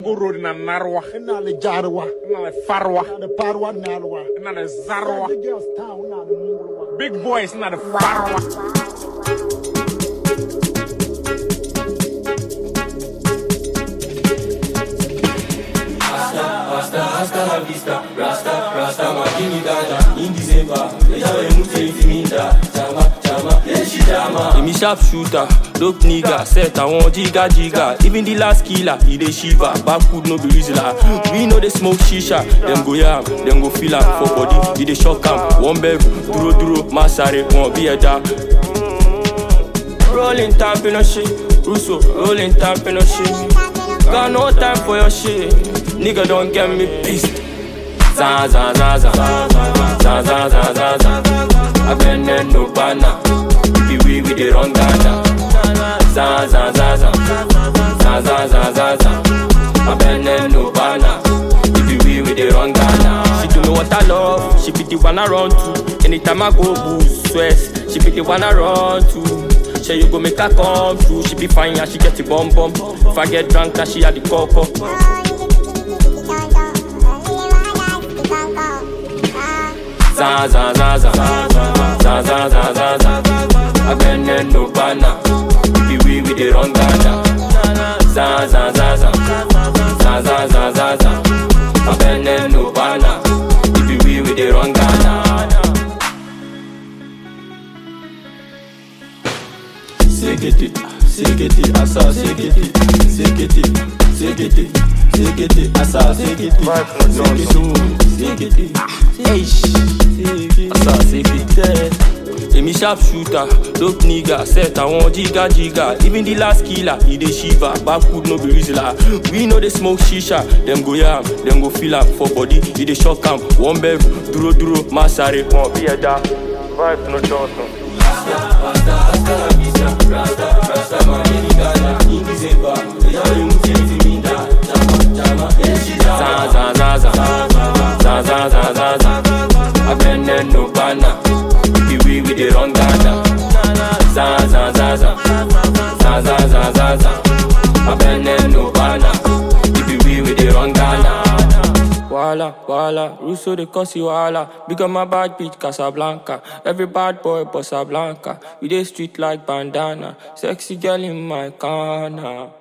Goro na narwa, ina da jarwa na farwa, ina da farwa na alwa na da zarwa. the girls town na da mungurwa Big boys na da farwa. Rasta, hasta la vista, Rasta, Rasta, makini dada In December, ejawe mute intiminda Chama, chama, yeshi chama Emi sharp shooter, dope nigga Set I want jiga jiga Even the last killer, he dey shiver Backwood no be reasoner We know they smoke shisha Dem go yam, dem go feel am For body, he dey shock am One bev, duro duro, masare Won't be a da Rolling time, no shit Russo, rolling time, no shit Got no time for your shit. Nigga don't get me pissed. Za za za za za za za za za. I been there no banner. If we we the wrong Ghana. Za za za za za za za za za. I been there no banner. If we we the wrong Ghana. She do me what I love. She be the one I run to. Anytime I go boost stress, she be the one I run to. Say you go make her come through. She be fine and she get the bum bum. If I get drunk, then she had the cup up. Za za za za za za za za za. I been there no banner. If we we the wrong Ghana. Za za za za za za za za za. I been there no banner. If we we the wrong Ghana. Sekete, sekete, asa, sekete, sekete, sekete, sekete, asa, sekete, sekete, sekete, eish, asa, sekete. Emi sharp shooter, dope nigga, set I want jiga jiga. Even the last killer, he dey shiver. Backwood no be reasoner. We know they smoke shisha. Them go yam, them go feel am for body. He dey shock am. One bev, duro duro, masare, won't be a da. Vibe no Johnson. za za za za za za za za za I been there no banner If we we the wrong Ghana za za za za za za za za za I been there no banner If we we the wrong Ghana Wala, wala, Russo de Cosi wala Big on my bad bitch Casablanca Every bad boy Bossa Blanca We dey street like bandana Sexy girl in my corner